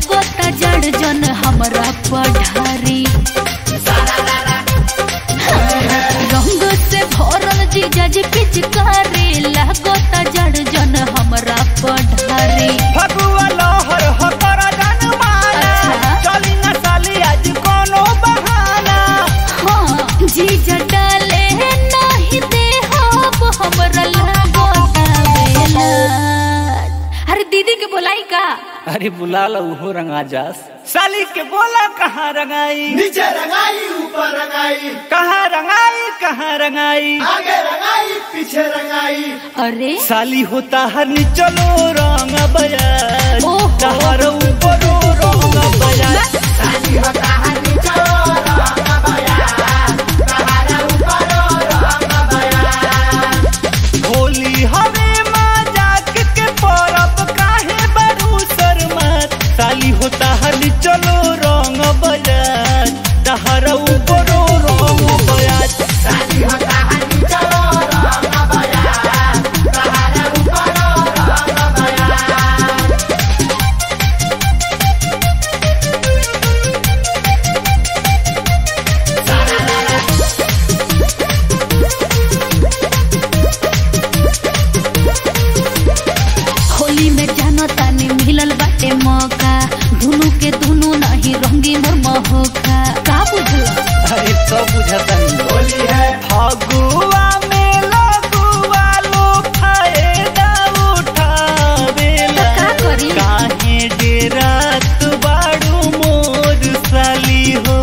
लागोता जड़ जन हमरा पढ़ारी रंग से भरल जीजा जी पिचकारी लागोता जड़ जन हमरा पढ़ारी फगुआ लहर हो कर जन माना अच्छा। चली न साली आज कोनो बहाना हाँ जीजा डाले नहीं दे हम हमरा लागोता बेला अरे दीदी के बोलाई का अरे बुला लो हो रंगा जास साली के बोला कहाँ रंगाई नीचे रंगाई ऊपर रंगाई कहाँ रंगाई कहाँ रंगाई आगे रंगाई पीछे रंगाई अरे साली होता हर चलो रंग बजाज ओहो। तहर ऊपर रंग बजाज साली होता है नीचे रंग बया तहारा ऊपर रंग बया होली हवे मजाक के परब काहे बड़ू शर्मत साली होता हर चलो रंग बजाज तहर ऊपर रंग बजाज साली होता है नीचे रंग बया तहारा ऊपर रंग बया होली में जानो तानी मिलल बाटे मौका दुनु के दुनु नहीं रंगी मोर महोका का बुझला अरे सब बुझता नहीं होली है फगुआ में लगुआ लो फायदा उठावेला तो का करी? काहे डेरात बाड़ू मोर साली हो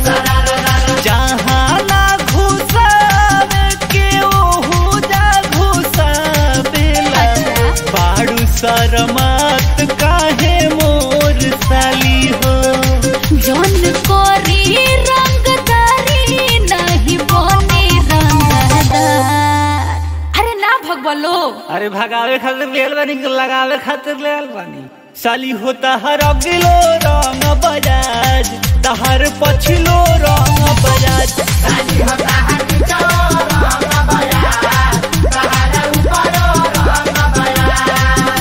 जहाँ ना घुसावे के ओहू जा घुसावेला अच्छा। बाड़ू शरमात काहे मोर साली हो जौन कोरी रंगदारी नहीं बने रंगदार अरे ना भगवलो अरे भगावे खातिर लेल बानी कि लगावे खातिर लेल बानी साली होता हर अगिलो रंग बजाज तहर पछिलो रंग बजाज साली होता है नीचे रंग बया तहारा ऊपर रंग बया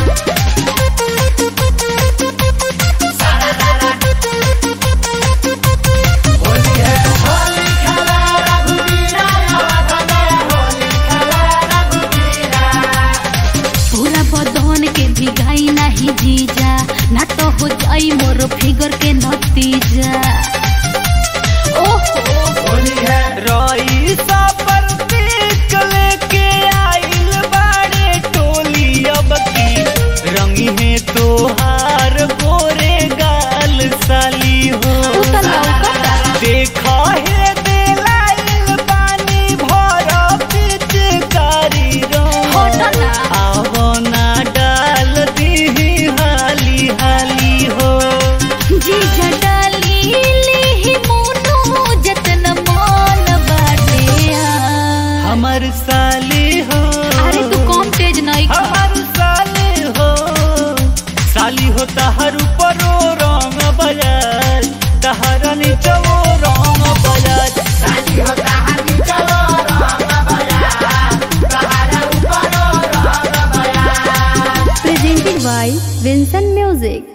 होली है होली खेला रघुवीरा याद में होली खेला रघुवीरा पूरा बदन के भिगाई नहीं जीजा ना तो हो जाई मोर फिगर के नतीजा ओहो होली है रईसा पर पीक लेके आइल बाड़े टोली अब की रंगी है तोहार गोरे गाल साली हो उ त लौकता देखा है दिलाइल पानी भर पिचकारी रंग हट ना आवना डाल दी हाली हाली हो जीजा डाली ली मोनू जतन मान बाटे आ। हमर साली हो अरे तू कम तेज नहीं खा हमर साली हो साली हो तहर ऊपरो रंग बजाज तहर नीचो रंग बजाज साली होता है नीचे रंग बया तहारा ऊपर रंग बया presented by Vincent Music.